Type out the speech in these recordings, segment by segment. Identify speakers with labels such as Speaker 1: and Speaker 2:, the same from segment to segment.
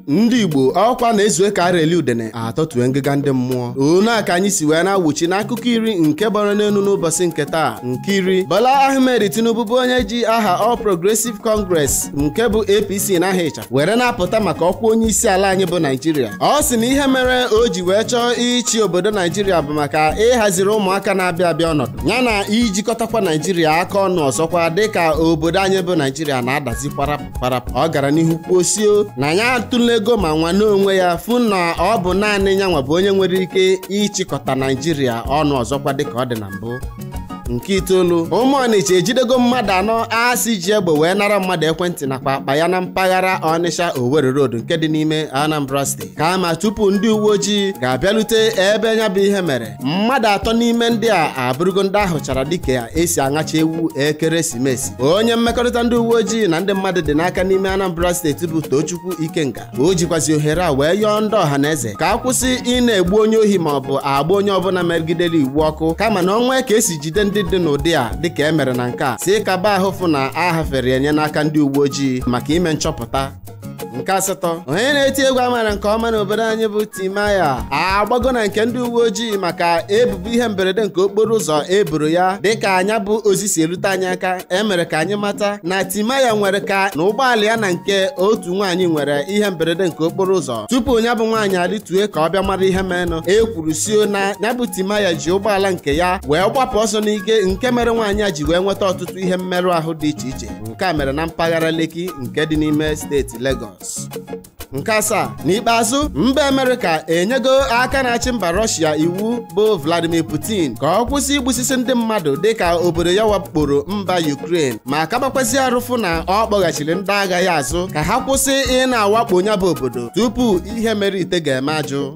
Speaker 1: ndị igbo ọkwa na-ezue ka areli udene atọtue ngịga ndị mmụọ onu a ka anyị si wee na-awụchi n'akụkọ iri nke gbara n'elu n'ụbọchị nke taa nke iri Bola Ahmed Tinubu bụ onye ji aha All Progressive Congress nke bụ APC n'aha ịcha were na-apụta maka ọkwa onye isi ala anyị bụ Naijiria ọ sị na ihe mere o ji wee chọọ ịchị obodo Naijiria bụ maka ịhaziri ụmụaka na-abịa abịa ọnọdụ ya na ijikọtakwa Naijiria aka ọnụ ọzọkwa dịka obodo anyị bụ Naijiria na-adazi kwarapụ kwarapụ ọ gara n'ihu kwuo sio na ya atụla ego ma nwane onwe ya fụ na ọ bụ naanị ya nwa bụ onye nwere ike ịchịkọta Naijiria ọnụ ọzọkwa dịka ọ dị na mbụ nke itoolu ụmụ ọnịcha ejidego mmadụ anọ asị ji egbe wee nara mmadụ ekwentị nakwa akpa ya na mpaghara ọnịsha Owerri Road nke dị n'ime Anambra steeti kama tupu ndị uwe ojii ga-abịalute ebe ya bụ ihe mere mmadụ atọ n'ime ndị a abụrụgo ndị ahụchara dịka esi aṅacha ewu ekeresimesi onye mmekọrịta ndị uwe ojii na ndị mmadụ dị n'aka n'ime Anambra steeti bụ Tochukwu Ikenga o jikwazi ohere a wee yọọ ndị ọha na eze ka a kwụsị ị na-egbu onye ohi ma ọ bụ agba onye ọbụla megidere iwu ọkụ kama na ọnwa ka esi jide ndị dị n'ụdị a dịka e mere na nke a si kaba ahụ fụ na a hafere enye n'aka ndị uwe ojii maka ime nchọpụta nke asatọ onye na-eti egwu amara nke ọma n'obodo anyị bụ Timaya agbago na nke ndị uwe ojii maka ebubo ihe mberede nke okporo ụzọ eboro ya dịka anya bụ ozi si erute anyị aka emere ka anyị mata na Timaya nwere ka na ụgbọala ya na nke otu nwaanyị nwere ihe mberede nke okporo ụzọ tupu ya bụ nwaanyị adịtue ka ọ bịa mara ihe menụ e kwuru sio na ya bụ Timaya ji ụgbọala nke ya wee gbapụ ọsọ n'ike nke mere nwaanyị a ji wee nweta ọtụtụ ihe mmerụ ahụ dị iche iche nke a mere na mpaghara Lekki nke dị n'ime steeti Lagos nke asaa n'ikpeazụ mba amerịka enyego aka na-achị mba rọshia iwu bụ vladimir putin ka ọ kwụsị igbusisi ndị mmadụ dịka obodo ya wakporo mba ukraine ma kabakwazi arụfụ na ọ kpọghachiri ndị agha ya azụ ka ha kwụsị ị na-awakpo ya bụ obodo tupu ihe mere ite ga-eme ajụ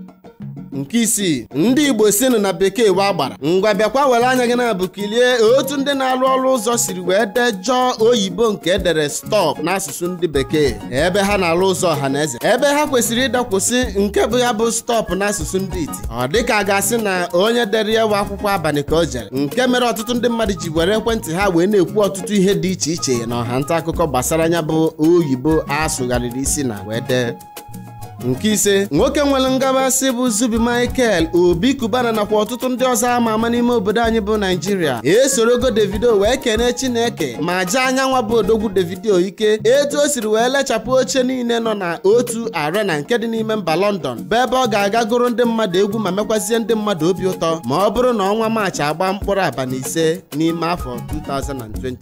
Speaker 1: nke isii ndị igbo sinụ na bekee wa gbara ngwa bịakwa were anya gị na-abụ kilie otu ndị na-arụ ọrụ ụzọ siri wee dejọọ oyibo nke edere stọp n'asụsụ ndị bekee ebe ha na-arụ ụzọ ọha na eze ebe ha kwesịrị ịdakwụsị nke bụ ya bụ stọp n'asụsụ ndị iti ọ dịka a ga-asị na onye dere ya wa akwụkwọ abalị ka o jere nke mere ọtụtụ ndị mmadụ ji were ekwentị ha wee na-ekwu ọtụtụ ihe dị iche iche na ọha nta akụkọ gbasara ya bụ oyibo asụgharịrị isi na wee dee nke ise nwoke nwere ngabasị bụ Zubi Michael Obi Kubana nakwa ọtụtụ ndị ọzọ ama ama n'ime obodo anyị bụ Naijiria esorogo Davido wee kene Chineke ma jee anyanwa bụ odogwu Davido ike etu o siri wee lechapụ oche niile nọ na otu arena nke dị n'ime mba London bụ ebe ọ ga-aga gụrụ ndị mmadụ egwu ma mekwazie ndị mmadụ obi ụtọ ma ọ bụrụ na ọnwa Maachị agba mkpụrụ abalị ise n'ime afọ 2022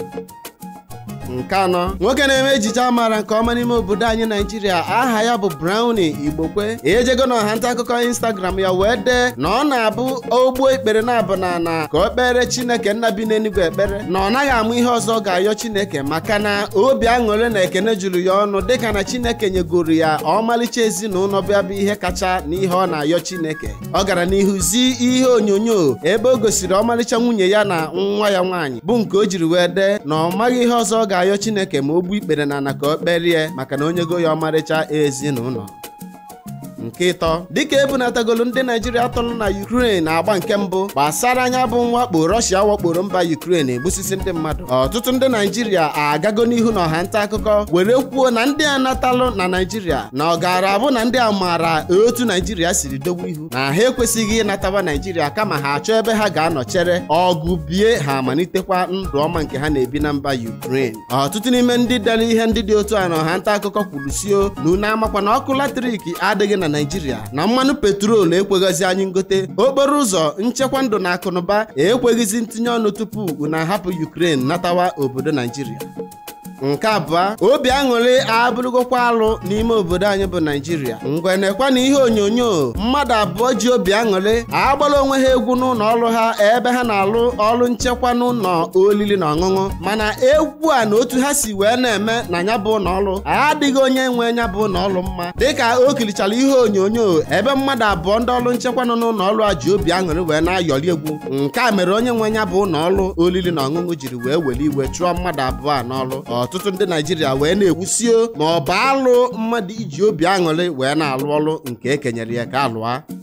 Speaker 1: nke anọ nwoke na-eme ejije amara nke ọma n'ime obodo anyị naijiria aha ya bụ Brownie Igbokwe ejego na ọha nta akụkọ Instagram ya wee dee na ọ na-abụ ogbo ikpere na-abụ na ana ka o kpere Chineke nna bi n'eluigwe ekpere na ọ naghị amụ ihe ọzọ ọ ga-ayọ Chineke maka na obi aṅụrị na ekene juru ya ọnụ dịka na Chineke nyegoro ya ọmalịcha ezinụlọ bịa bụ ihe kacha n'ihe ọ na-ayọ Chineke ọ gara n'ihu zi ihe onyonyo ebe o gosiri ọmalịcha nwunye ya na nwa ya nwaanyị bụ nke o jiri wee dee na ọ maghị ihe ọzọ ọ ga-ayọ Chineke ma o gbuo ikpere na ana ka o kperie maka na onye go ya ọmarịcha ezinụlọ nke ịtọ dịka ebunatagolu ndị naijiria tọrọ na Ukraine na-agba nke mbụ gbasara anya bụ mwakpo Russia wakporo mba Ukraine egbusisi ndị mmadụ ọtụtụ ndị naijiria agago n'ihu na ọha nta akụkọ were kwuo na ndị a natalụ na naijiria na ọ gaara abụ na ndị a maara otu naijiria siri dogbu ihu na ha ekwesịghị ịnatawa naijiria kama ha achọ ebe ha ga-anọ chere ọgụ bie ha amalitekwa ndụ ọma nke ha na-ebi na mba Ukraine ọtụtụ n'ime ndị dere ihe ndị dị otu a na ọha nta akụkọ kwuru sio na unu amakwa na ọkụ latrik adịghị na naijiria na mmanụ petrol ekweghịzi anyị ngote okporo ụzọ nchekwa ndụ na akụnụba ekweghịzi ntinye ọnụ tupu unu ahapụ Ukraine natawa obodo naijiria nke abụọ obi aṅụrị abụrụgokwa alụ n'ime obodo anyị bụ naijiria ngwe na-ekwe na ihe onyonyo mmadụ abụọ ji obi aṅụrị agbara onwe ha egwu n'ụlọ ọrụ ha ebe ha na-alụ ọrụ nchekwa n'ụlọ olili na ọṅụṅụ mana egwu a na otu ha si wee na-eme na ya bụ ụlọ ọrụ adịghị onye nwe ya bụ ụlọ ọrụ mma dịka o kirichara ihe onyonyo ebe mmadụ abụọ ndị ọrụ nchekwa nọ n'ụlọ ọrụ a ji obi aṅụrị wee na-ayọrị egwu nke a mere onye nwe ya bụ ụlọ ọrụ olili na ọṅụṅụ jiri wee were iwe chụọ mmadụ abụọ a n'ọrụ ọtụtụ ndị naijiria wee na-egwusio ma ọ bụ alụ mmadụ iji obi aṅụrị wee na-alụ ọrụ nke ekenyere ya ka alụa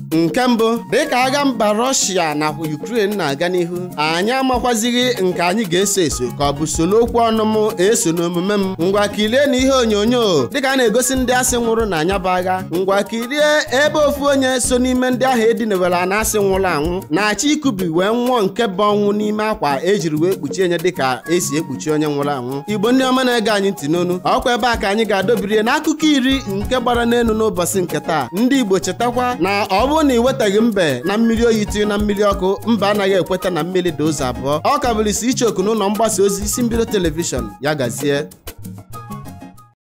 Speaker 1: nke mbụ dịka agha mba rọshia nakwa ukraine na-aga n'ihu anyị amakwazighị nke anyị ga-eso eso ka ọ bụ solo okwu ọnụ m eso n'omume m ngwa kirie na ihe onyonyo dịka a na-egosi ndị asị nwụrụ na anya bụ agha ngwa kirie ebe ofu onye so n'ime ndị ahụ edinewere na asị nwụrụ anwụ na-achọ ikubi wee nwụọ nke bụ ọnwụ n'ime akwa ejiri wee kpuchie nye dịka esi ekpuchi onye nwụrụ anwụ igbo ndị ọma na-ege anyị ntị n'onu ọkwa ebe a ka anyị ga-adọbirie n'akụkọ iri nke gbara n'elu n'ụbọchị nke taa ndị igbo chetakwa na ọ bụrụ na ị wetaghị mbe na mmiri oyi tinye na mmiri ọkụ mba anaghị ekweta na mmiri dị ụzọ abụọ ọ ka bụrụ isi ichoku n'ụlọ mgbasa ozi isi mbido telivishọn ya gazie